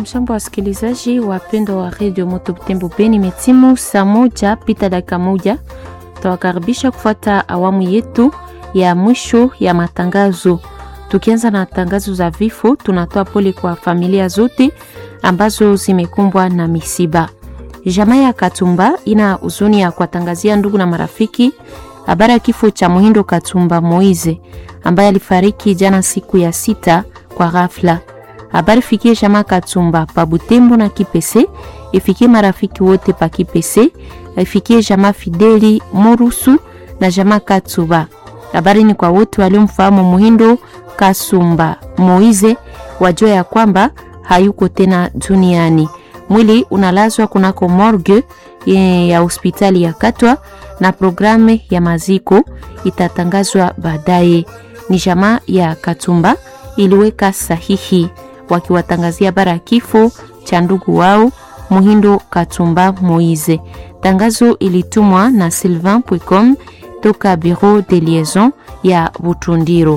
Hamshambo wasikilizaji wapendwa wa redio Moto Butembo Beni, metimu saa moja pita dakika moja. Tawakaribisha kufuata awamu yetu ya mwisho ya matangazo. Tukianza na tangazo za vifo, tunatoa pole kwa familia zote ambazo zimekumbwa na misiba. Jamaa ya Katumba ina huzuni ya kuwatangazia ndugu na marafiki habari ya kifo cha Muhindo Katumba Moize ambaye alifariki jana siku ya sita kwa ghafla. Habari fikie jamaa Katumba pa Butembo na Kipese, ifikie marafiki wote pa Kipese, ifikie jamaa Fideli Morusu na jamaa Katuba. Habari ni kwa wote waliomfahamu Muhindo Kasumba Moize, wajua ya kwamba hayuko tena duniani. Mwili unalazwa kunako morgue ya hospitali ya Katwa na programu ya maziko itatangazwa baadaye. Ni jamaa ya Katumba iliweka sahihi wakiwatangazia bara kifo cha ndugu wao Muhindo Katumba Moize. Tangazo ilitumwa na Sylvain Pwecom toka Bureau de Liaison ya Butundiro.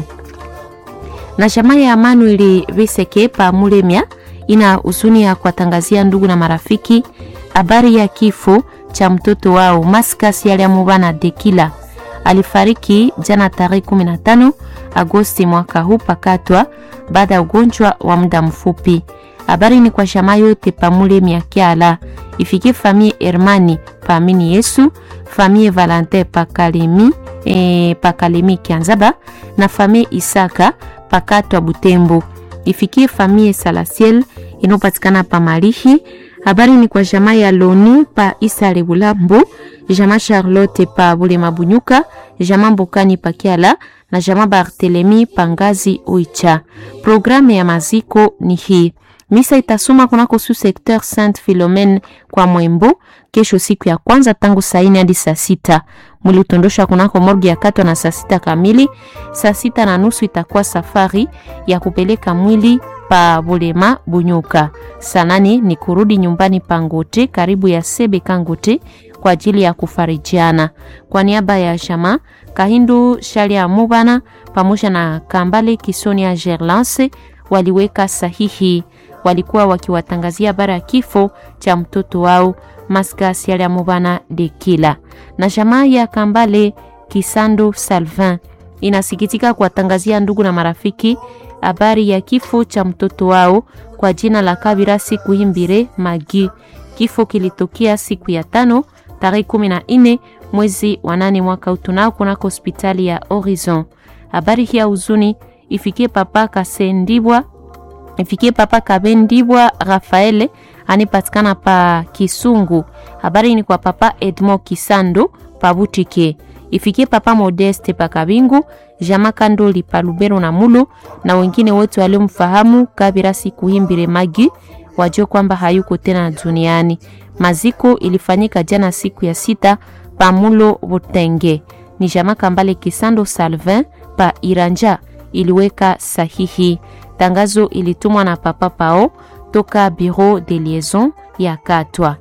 Na jamaa ya Manuel Viseke pa Mulemia ina huzuni ya kuwatangazia ndugu na marafiki habari ya kifo cha mtoto wao Maskas Yaliamubana Dekila alifariki jana tarehe 15 Agosti mwaka huu pakatwa baada ya ugonjwa wa muda mfupi. Habari ni kwa jamaa yote pamule miakiala ifikie famille Hermani paamini Yesu, famille Valentin pakalemi e, pakalemi Kianzaba na famille Isaka pakatwa Butembo ifikie famille Salasiel inayopatikana pa Malihi. Habari ni kwa jamaa ya Loni pa Isale Bulambo, jamaa Charlotte pa Bulema Bunyuka, jamaa Mbokani pa Kiala na jamaa Barthelemy pa Ngazi Oicha. Programu ya maziko ni hii. Misa itasoma kunako su secteur Sainte Philomene kwa Mwembo kesho siku ya kwanza tangu saa nne hadi saa sita. Mwili utondosha kunako morgi ya Katwa na saa sita kamili. Saa sita na nusu itakuwa safari ya kupeleka mwili pa Bulema Bunyuka. Saa nane ni kurudi nyumbani pa Ngote karibu ya Sebe Kangote kwa ajili ya kufarijiana. Kwa niaba ya Shama Kahindu Shalia Mubana pamoja na Kambale Kisonia Gerlance waliweka sahihi, walikuwa wakiwatangazia bara ya kifo cha mtoto wao Maska Shalia Mubana Dekila. Na jamaa ya Kambale Kisando Salvin inasikitika kuwatangazia ndugu na marafiki habari ya kifo cha mtoto wao kwa jina la Kabira siku himbire Magi. Kifo kilitokea siku ya tano tarehe kumi na nne mwezi wa nane mwaka utunao kunako hospitali ya Horizon. Habari hii ya huzuni ifikie papa Kasendibwa, ifikie papa Kabendibwa Rafaele anipatikana pa Kisungu. Habari ni kwa papa Edmond Kisando pa Butike ifikie papa Modeste pa Kabingu, Jama Kandoli pa Lubero na Mulu na wengine wote waliomfahamu Kabira siku himbire Magi wajue kwamba hayuko tena duniani. Maziko ilifanyika jana siku ya sita pa Mulo Butenge. Ni Jama Kambale Kisando Salvin pa Iranja iliweka sahihi. Tangazo ilitumwa na papa Pao toka Bureau de Liaison ya Katwa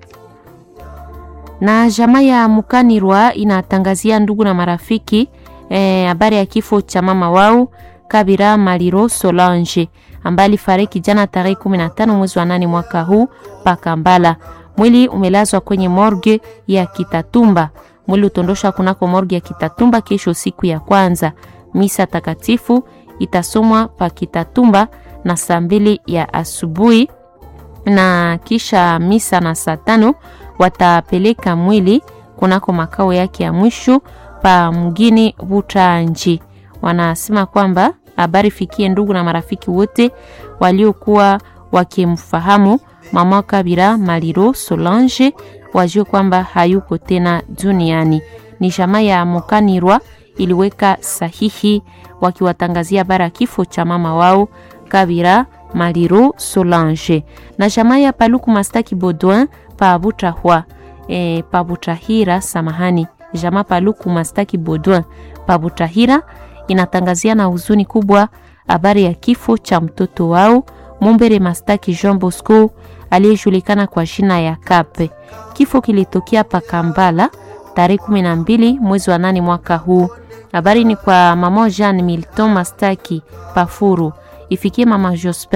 na jamaa ya Mukanirwa inatangazia ndugu na marafiki habari e, ya kifo cha mama wao Kabira Maliro Solange ambaye alifariki jana tarehe 15 mwezi wa nane mwaka huu pa Kambala. Mwili umelazwa kwenye morgue ya Kitatumba. Mwili utondosha kunako morgue ya Kitatumba kesho siku ya kwanza. Misa takatifu itasomwa pa Kitatumba na saa mbili ya asubuhi na kisha misa na saa tano watapeleka mwili kunako makao yake ya mwisho pa mgini Butanji. Wanasema kwamba habari fikie ndugu na marafiki wote waliokuwa wakimfahamu mama Kabira Maliro Solange, wajue kwamba hayuko tena duniani. Ni jamaa ya Mokanirwa iliweka sahihi wakiwatangazia bara kifo cha mama wao Kabira Maliro Solange. Na jamaa ya Paluku Mastaki Baudouin pa Butahwa e, pa Butahira, samahani, jamaa Paluku Mastaki Baudouin pa Butahira inatangazia na huzuni kubwa habari ya kifo cha mtoto wao Mumbere Mastaki Jean Bosco aliyejulikana kwa jina ya Kape. Kifo kilitokea pa Kambala tarehe 12 mwezi wa nane mwaka huu. Habari ni kwa mama Jean Milton Mastaki Pafuru, ifikie mama Jospin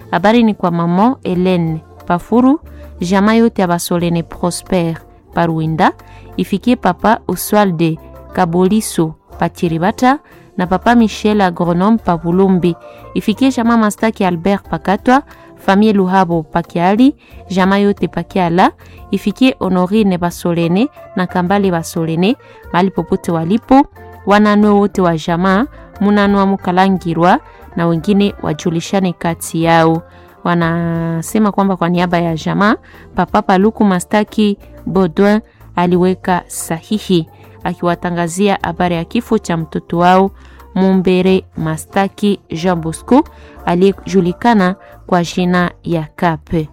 Habari ni kwa mama Helene Pafuru, jamaa yote ya Basolene Prosper Paruinda, ifikie papa Oswalde Kaboliso Pachiribata na papa Michel agronome pa Bulumbi, ifikie jamaa Mastaki Albert Pakatwa, famille Luhabo Pakiali, jamaa yote Pakiala, ifikie Honorine Basolene na Kambale Basolene mahali popote walipo, wananwe wote wa jamaa Munanwa Mukalangirwa na wengine wajulishane kati yao. Wanasema kwamba kwa niaba ya jamaa papa Paluku Mastaki Baudouin aliweka sahihi akiwatangazia habari ya kifo cha mtoto wao Mumbere Mastaki Jean Bosco aliyejulikana kwa jina ya Kape.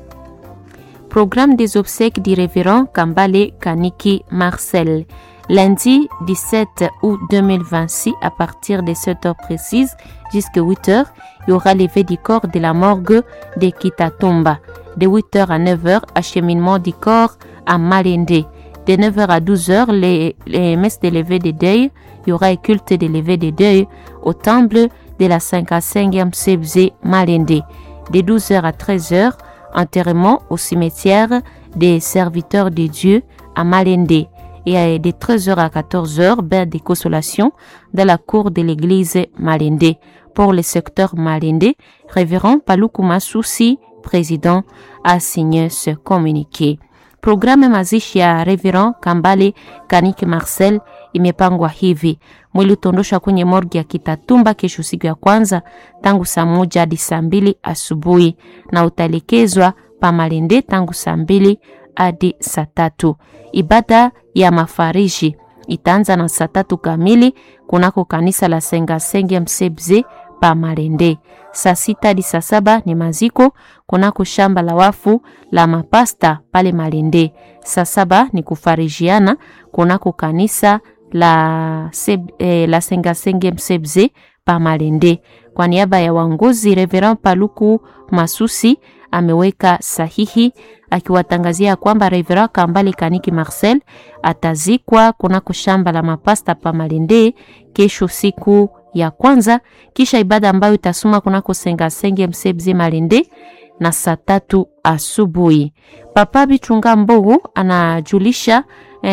Programme des obsèques du révérend Kambale Kaniki Marcel. Lundi 17 août 2026, à partir de 7 heures précises jusqu'à 8 heures, il y aura levé du corps de la morgue de Kitatumba. De 8 heures à 9 heures, acheminement du corps à Malende. De 9h à 12h, les, les messes de lever de deuil, il y aura un culte de lever de deuil au temple de la 55e Sebze Malende. De 12h à 13h, enterrement au cimetière des serviteurs de Dieu à Malende. Et de 13h à 14h, bain de consolation dans la cour de l'église Malende. Pour le secteur Malende, révérend Palukuma Susi, président, a signé ce communiqué. Programu mazishi ya Reverend Kambale Kaniki Marcel imepangwa hivi: mwili utaondoshwa kwenye morgi ya Kitatumba kesho siku ya kwanza tangu saa moja hadi saa mbili asubuhi na utaelekezwa pa Malende tangu saa mbili hadi saa tatu. Ibada ya mafariji itaanza na saa tatu kamili kunako kanisa la Sengasenge Msebze pa Malende. Saa sita hadi saa saba ni maziko kunako shamba la wafu la mapasta pale Malende. Saa saba ni kufarijiana kunako kanisa la, seb, eh, la Sengasenge Msebze pa Malende. Kwa niaba ya waongozi, Reverend Paluku Masusi ameweka sahihi akiwatangazia kwamba Reverend Kambale Kaniki Marcel atazikwa kunako shamba la mapasta pa Malende kesho siku ya kwanza, kisha ibada ambayo itasoma kunako Sengasenge Msebze Malende na saa tatu asubuhi. Papa Bichunga Mbogo anajulisha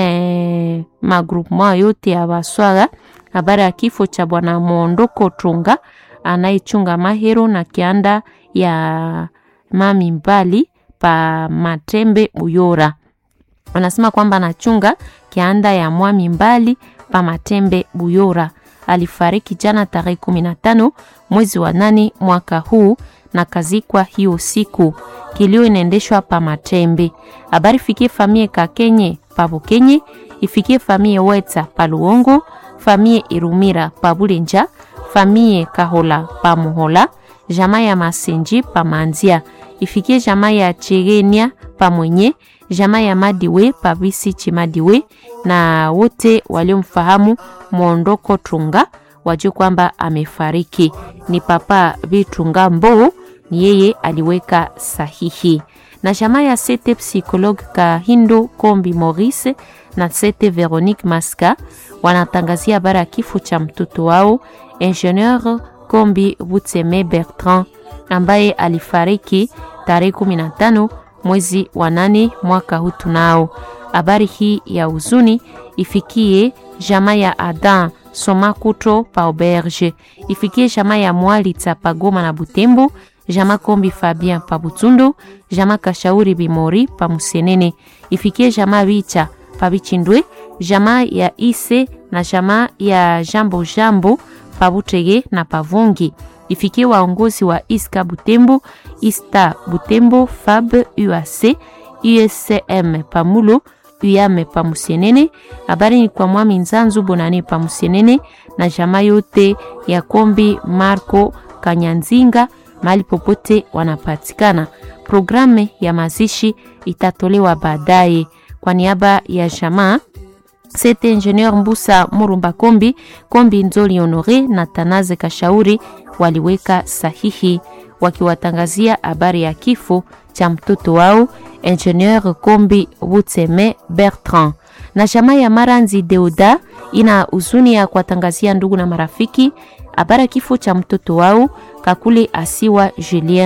eh, magrupema yote ya Baswaga habari ya kifo cha bwana Mondoko Trunga anayechunga mahero na kianda ya mami mbali pa Matembe Buyora. Anasema kwamba anachunga kianda ya mwami mbali pa Matembe Buyora. Alifariki jana tarehe 15 mwezi wa nane mwaka huu na kazikwa hiyo siku. Kilio inaendeshwa pa Matembe. Habari fikie famie Kakenye pa Bukenye, ifikie famie Weta pa Luongo, famie Irumira pa Bulenja, famie Kahola pa Muhola, jamaa ya Masenji pa Manzia, ifikie jamaa ya Chegenia pa Mwenye, jamaa ya Madiwe pa Bisi Chimadiwe na wote waliomfahamu Mwondoko Trunga wajue kwamba amefariki. Ni papa Bitrunga Mbo, ni yeye aliweka sahihi. Na jamaa ya sete psychologue Kahindo Kombi Maurice na sete Veronique Maska wanatangazia habari ya kifo cha mtoto wao Ingenieur Kombi Butseme Bertrand ambaye alifariki tarehe 15 mwezi wa nane mwaka huu. Tunao habari hii ya huzuni ifikie jamaa ya Adam Somakuto pa Auberge, ifikie jamaa ya Mwalitsa pa Goma na Butembo, jamaa Kombi Fabien pa Butundu, jamaa Kashauri Bimori pa Musenene, ifikie jamaa Bicha pa Bichindwe, jamaa ya Ise na jamaa ya Jambo Jambo pa Butege na Pavungi, ifikie waongozi wa Iska Butembo, Ista Butembo, Fab UAC, USCM Pamulo uyame pa Musienene. Habari ni kwa mwami Nzanzu Bonane pa Musienene na jamaa yote ya Kombi Marco Kanyanzinga mahali popote wanapatikana. Programu ya mazishi itatolewa baadaye. Kwa niaba ya jamaa Sete Ingenieur Mbusa Murumba Kombi, Kombi Nzoli Honore na Tanaze Kashauri waliweka sahihi wakiwatangazia habari ya kifo cha mtoto wao Ingenieur Kombi Butseme Bertrand. Na jamaa ya Maranzi Deuda ina huzuni ya kuwatangazia ndugu na marafiki habari ya kifo cha mtoto wao Kakule Asiwa Julien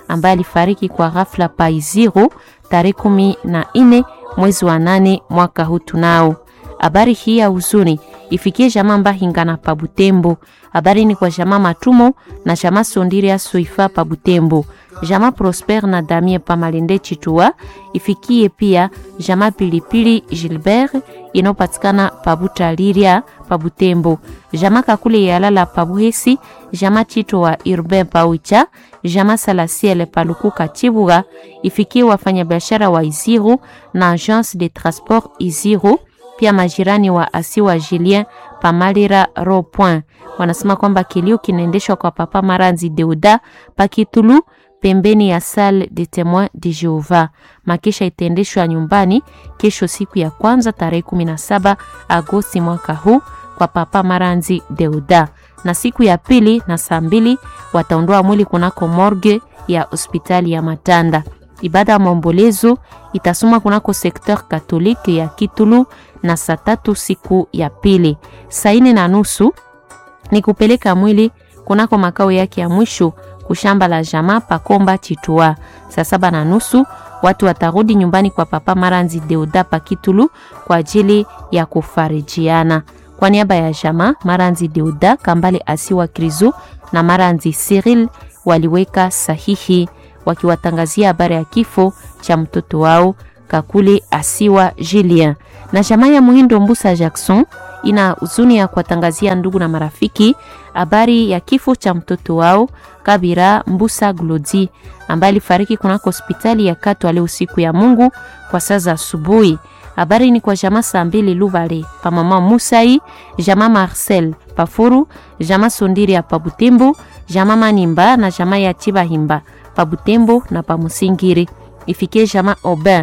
ambaye alifariki kwa ghafla pa Iziro tarehe kumi na nne mwezi wa nane mwaka huu. Tunao habari hii ya huzuni ifikie jamaa Mbahingana pa Butembo. Habari ni kwa jamaa Matumo na jamaa Sondiria Soifa pa Butembo, jamaa Prosper na Damie pa Malende Chitua. Ifikie pia jamaa Pilipili Gilbert inayopatikana pa Butaliria pa Butembo, jamaa Kakule Yalala pa Buhesi, jamaa Chito wa Urbain pa Ucha, jamaa Salasiele pa Lukuka Chibuga. Ifikie wafanyabiashara wa Iziro na Agence de Transport Iziro pia majirani wa asiwa Julien Pamalira ro point wanasema kwamba kilio kinaendeshwa kwa papa Maranzi Deuda Pakitulu pembeni ya Salle de Temoin de Jehova. Makisha itaendeshwa nyumbani kesho siku ya kwanza tarehe 17 Agosti mwaka huu kwa papa Maranzi Deuda, na siku ya pili na saa mbili wataondoa mwili kunako morgue ya hospitali ya Matanda. Ibada ya maombolezo itasoma kunako sekteur katolike ya Kitulu na saa tatu siku ya pili. Saa nne na nusu ni kupeleka mwili kunako makao yake ya mwisho kushamba la jamaa Pakomba Chitua. Saa saba na nusu watu watarudi nyumbani kwa papa Maranzi Deuda pa Kitulu kwa ajili ya kufarijiana. Kwa niaba ya jamaa Maranzi Deuda, Kambale Asiwa Krizo na Maranzi Cyril waliweka sahihi wakiwatangazia habari ya kifo cha mtoto wao Kakule Asiwa Julien. Na jamaa ya Muhindo Mbusa Jackson ina huzuni ya kuwatangazia ndugu na marafiki habari ya kifo cha mtoto wao Kabira Mbusa Glodi ambaye alifariki kunako hospitali ya Katwa leo siku ya Mungu kwa saa za asubuhi. Habari ni kwa jamaa saa mbili Lubale pa mama Musai, jamaa Marcel Pafuru, jamaa Sondiri ya Pabutembo, jamaa Manimba na jamaa ya Chibahimba Pabutembo na Pamusingiri. Ifikie jamaa Obin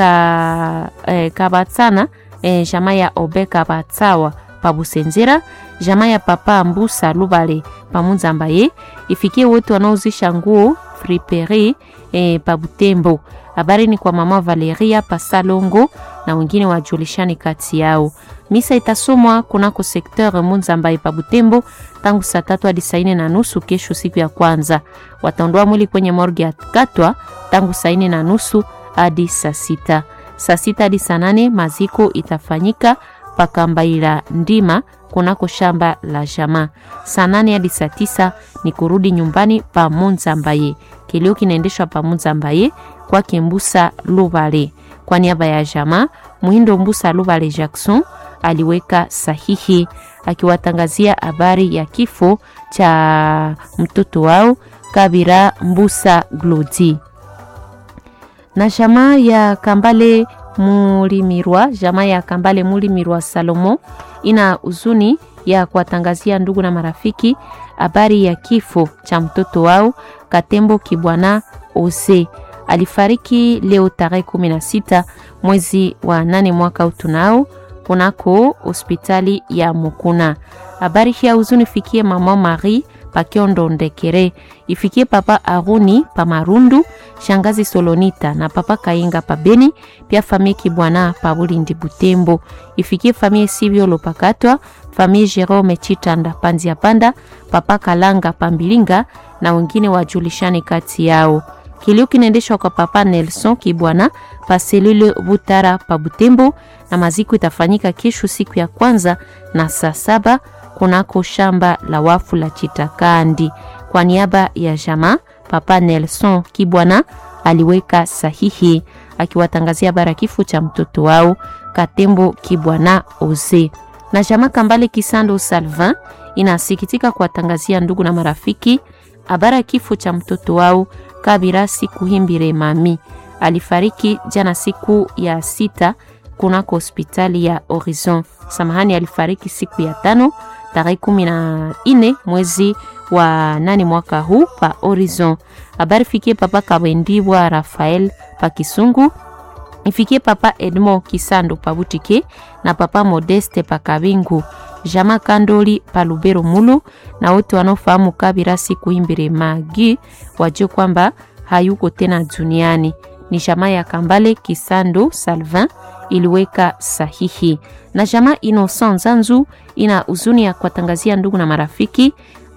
ka eh, Kabatsana eh, jamaa ya Obe Kabatsawa Pabusenzera, jamaa ya papa Mbusa Lubale Pamunzambaye. Ifikie wote wanaozisha nguo friperi eh, Pabutembo. Habari ni kwa mama Valeria Pasalongo na wengine wajulishani kati yao. Misa itasomwa kunako sekteur Munzambaye Pabutembo tangu saa tatu hadi saa nne na nusu kesho, siku ya kwanza. Wataondoa mwili kwenye morgue ya Katwa tangu saa nne na nusu hadi saa sita. Saa sita hadi saa nane maziko itafanyika pakambaila ndima kunako shamba la jamaa. Saa nane hadi saa tisa ni kurudi nyumbani pa Munzambaye. Kilio kinaendeshwa pa Munzambaye kwa Kimbusa Lubale. Kwa niaba ya jamaa Muhindo Mbusa Lubale Jackson aliweka sahihi akiwatangazia habari ya kifo cha mtoto wao Kabira Mbusa Glodi na jamaa ya Kambale Mulimirwa, jamaa ya Kambale Mulimirwa Salomo ina huzuni ya kuwatangazia ndugu na marafiki habari ya kifo cha mtoto wao Katembo Kibwana Ose. Alifariki leo tarehe 16 mwezi wa nane mwaka utunao kunako hospitali ya Mukuna. Habari hii ya huzuni fikie mama Marie Pakiondo Ndekere, ifikie papa Aruni pa Marundu, shangazi Solonita na papa Kainga pa Beni, pia famille Kibwana pa Bulindi Butembo, ifikie famille Sibio Lopakatwa, famille Jerome Chitanda Panzia Panda, papa Kalanga Pambilinga na wengine wajulishani kati yao. Kilio kinaendeshwa kwa papa Nelson Kibwana pa selule Butara pa Butembo, na maziko itafanyika kesho siku ya kwanza na saa saba kunako shamba la wafu la Chitakandi. Kwa niaba ya jamaa, papa Nelson Kibwana aliweka sahihi akiwatangazia habari kifo cha mtoto wao Katembo Kibwana Oze. Na jamaa Kambale Kisando Salvin inasikitika kuwatangazia ndugu na marafiki habari ya kifo cha mtoto wao Kabira Sikuhimbire Mami. Alifariki jana siku ya sita kunako hospitali ya Horizon. Samahani, alifariki siku ya tano tarehe kumi na nne mwezi wa nane mwaka huu pa Horizon. Habari fikie papa Kabendibwa Rafael pa Kisungu, ifikie papa Edmond Kisando pa Butike na papa Modeste pa Kabingu, jama Kandoli pa Lubero Mulu, na wote wanaofahamu Kabira Sikuhimbire Magi wajue kwamba hayuko tena duniani. Ni jamaa ya Kambale Kisando Salvin iliweka sahihi na jamaa Innocent Zanzu ina huzuni ya kuwatangazia ndugu na marafiki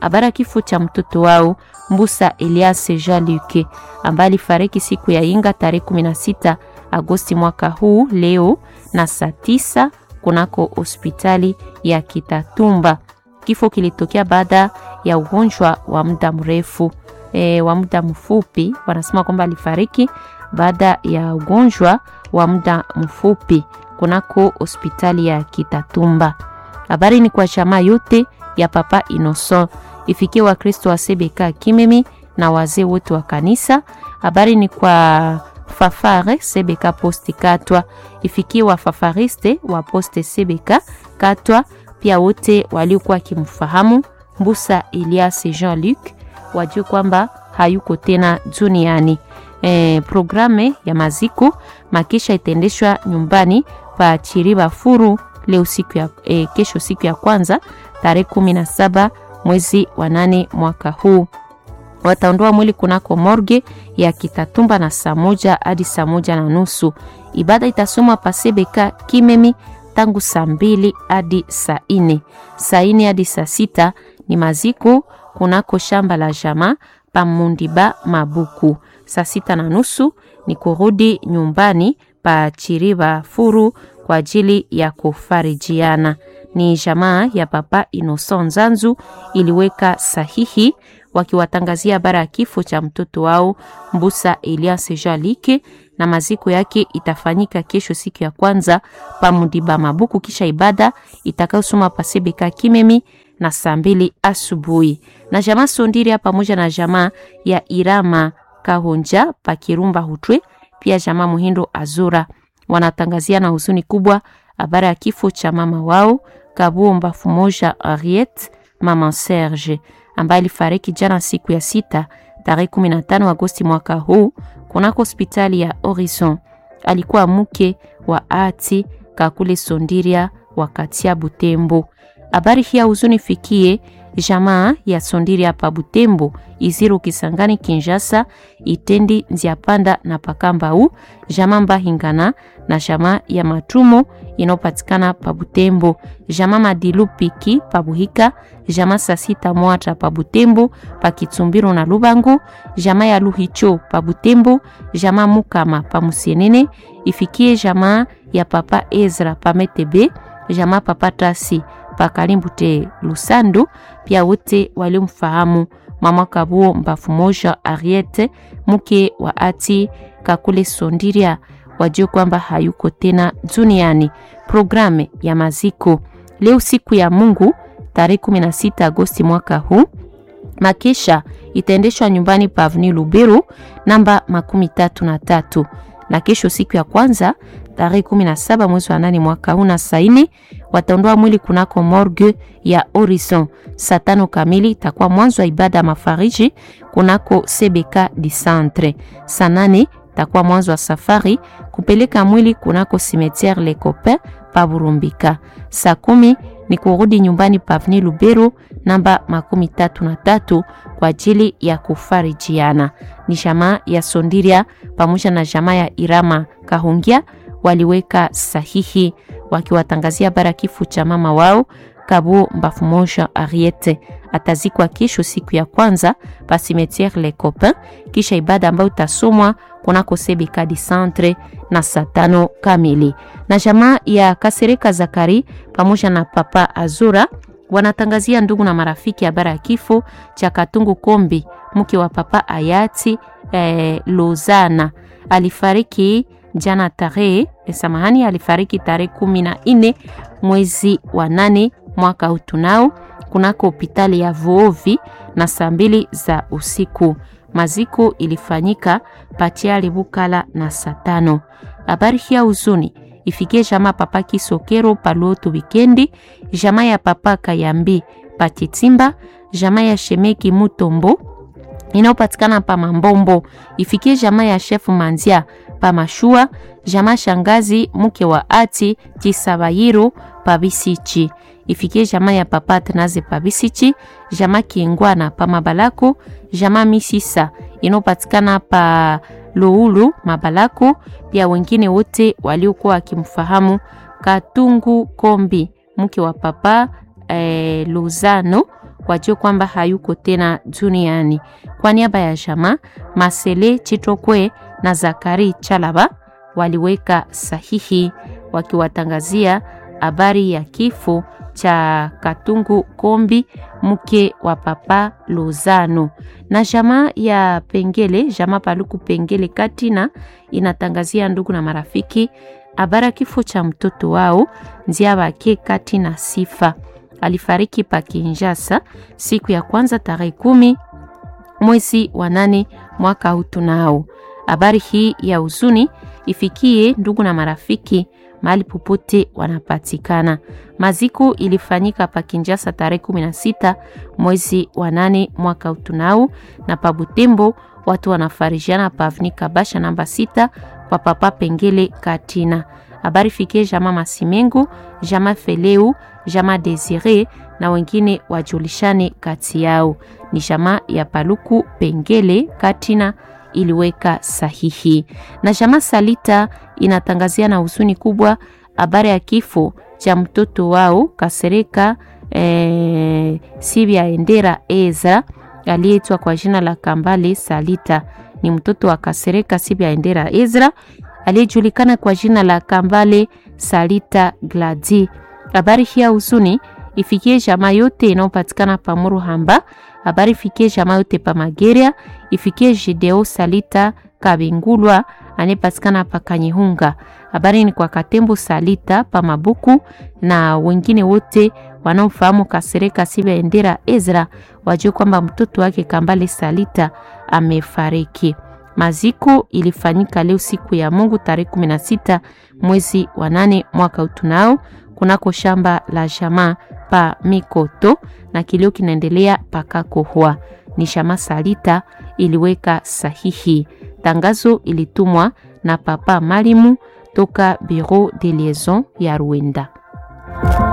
habari ya kifo cha mtoto wao Mbusa Elias Jean Luc ambaye alifariki siku ya Inga tarehe 16 Agosti mwaka huu leo na saa tisa kunako hospitali ya Kitatumba. Kifo kilitokea baada ya ugonjwa wa muda mrefu e, wa muda mfupi. Wanasema kwamba alifariki baada ya ugonjwa wa muda mfupi kunako hospitali ya Kitatumba. Habari ni kwa jamaa yote ya Papa Innocent, ifikie Wakristo wa Sebeka Kimemi na wazee wote wa kanisa. Habari ni kwa Fafare Sebeka Posti Katwa, ifikie wafafariste wa Poste Sebeka Katwa, pia wote waliokuwa wakimfahamu Mbusa Elias Jean Luc wajue kwamba hayuko tena duniani. E, programe ya maziko makisha itaendeshwa nyumbani pa Chiriba Furu leo siku ya, e, kesho siku ya kwanza tarehe kumi na saba mwezi wa nane mwaka huu. Wataondoa mwili kunako morge ya Kitatumba na saa moja hadi saa moja na nusu. Ibada itasomwa pasebeka Kimemi tangu saa mbili hadi saa ine. Saa ine hadi saa sita ni maziko kunako shamba la jamaa pa Mundiba Mabuku. Saa sita na nusu ni kurudi nyumbani pa Chiriba Furu kwa ajili ya kufarijiana. Ni jamaa ya Papa Innocent Nzanzu iliweka sahihi wakiwatangazia habari ya kifo cha mtoto wao Mbusa Elias Jalike, na maziko yake itafanyika kesho siku ya kwanza pa Mundiba Mabuku, kisha ibada itakayosoma pasebeka Kimemi na saa mbili asubuhi. Na jamaa Sondiria pamoja na jamaa ya Irama Kahonja pa Kirumba Hutwe, pia jamaa Muhindo Azura wanatangazia na huzuni kubwa habari ya kifo cha mama wao Kabumba Fumoja Ariet, mama Serge ambaye alifariki jana siku ya sita tarehe 15 Agosti mwaka huu kunako hospitali ya Horizon. Alikuwa mke wa ati Kakule Sondiria wakati ya Butembo. Habari hii ya huzuni fikie jamaa ya Sondiria pa Butembo, Iziru Kisangani, Kinshasa, Itendi, Nziapanda na Pakambau, jamaa Mbahingana na jamaa ya Matumo inayopatikana pa Butembo, jamaa Madilu Piki pa Buhika, jamaa Sasita Mwata pa Butembo, pa Kitsumbiru na Lubangu, jamaa ya Luhicho pa Butembo, jamaa Mukama pa Musienene, ifikie jamaa ya Papa Ezra pa Metebe, jamaa Papa Tasi pa Kalimbute Lusandu, pia wote waliomfahamu mama Kabuo Mbafu Moja Ariete, mke wa ati Kakule Sondiria, wajue kwamba hayuko tena duniani. Programe ya maziko leo siku ya Mungu tarehe 16 Agosti mwaka huu, makesha itaendeshwa nyumbani pa Avenue Luberu namba makumi tatu na tatu na kesho siku ya kwanza tarehe 17 mwezi wa nane mwaka huu na saini wataondoa mwili kunako morgue ya Horizon. Saa tano kamili itakuwa mwanzo wa ibada ya mafariji kunako CBK di Centre. Saa nane itakuwa mwanzo wa safari kupeleka mwili kunako cimetière Le Copain pa Burumbika. Saa kumi ni kurudi nyumbani pa Avenue Lubero namba makumi tatu na tatu kwa ajili ya kufarijiana. Ni jamaa ya Sondiria pamoja na jamaa ya Irama Kahungia waliweka sahihi wakiwatangazia bara kifo cha mama wao Kabo Mbafu Moja Ariete. Atazikwa kesho siku ya kwanza pa cimetière Le Copain, kisha ibada ambayo itasomwa kunako CBK di Centre na saa tano kamili. Na jamaa ya Kasereka Zakari pamoja na Papa Azura wanatangazia ndugu na marafiki habari ya kifo cha Katungu Kombi, mke wa Papa Ayati eh, Lozana alifariki jana tarehe samahani, alifariki tarehe kumi na nne mwezi wa nane mwaka huu tunao kunako hospitali ya Vuovi na saa mbili za usiku. Maziko ilifanyika Pachiali Bukala na saa tano. Habari hii ya huzuni ifikie jamaa Papa Kisokero Paloto wikendi, jamaa ya Papa Kayambi Patitimba, jamaa ya Shemeki Mutombo inayopatikana pa Mambombo, ifikie jamaa ya Chef Manzia pa Mashua, jamaa shangazi mke wa ati Chisabayiro pa Bisichi, ifikie jamaa ya Papa Tenaze pa Bisichi, jamaa Kingwana pa Mabalako, jamaa Misisa inayopatikana pa Luulu Mabalako, pia wengine wote waliokuwa wakimfahamu Katungu Kombi mke wa Papa eh, Luzano wajue kwamba hayuko tena duniani. Kwa niaba ya jamaa Masele Chitokwe na Zakari Chalaba waliweka sahihi wakiwatangazia habari ya kifo cha Katungu Kombi mke wa Papa Lozano. Na jamaa ya Pengele, jamaa Paluku Pengele Katina inatangazia ndugu na marafiki habari ya kifo cha mtoto wao Nziabake Katina Sifa. Alifariki pa Kinshasa siku ya kwanza tarehe kumi mwezi wa nane mwaka huu. Tunao habari hii ya huzuni ifikie ndugu na marafiki mahali popote wanapatikana. Maziko ilifanyika pa Kinshasa tarehe 16 mwezi wa nane mwaka utunao, na pa Butembo watu wanafarijiana pa Avni Kabasha namba sita kwa Papa Pengele Katina. Habari fikie jama Masimengo, jama Feleu, jama Desire na wengine wajulishane kati yao. Ni jama ya Paluku Pengele Katina iliweka sahihi na jama Salita inatangazia na huzuni kubwa habari ya kifo cha mtoto wao Kasereka eh, Sibia Endera Ezra aliyeitwa kwa jina la Kambale Salita. Ni mtoto wa Kasereka Sibia Endera Ezra aliyejulikana kwa jina la Kambale Salita Gladi. Habari hii ya huzuni ifikie jamaa yote inayopatikana pa Muruhamba. Habari ifikie jamaa yote pa Mageria, ifikie Jideo Salita Kabingulwa anayepatikana pa Kanyihunga. Habari ni kwa Katembo Salita pa Mabuku na wengine wote wanaofahamu Kasereka Sibia Endera Ezra wajue kwamba mtoto wake Kambale Salita amefariki. Maziko ilifanyika leo siku ya Mungu tarehe 16 mwezi wa nane mwaka utunao kunako shamba la jamaa pa Mikoto na kilio kinaendelea pakakohwa. Ni jamaa Salita iliweka sahihi. Tangazo ilitumwa na Papa Malimu toka Bureau de Liaison ya Rwanda.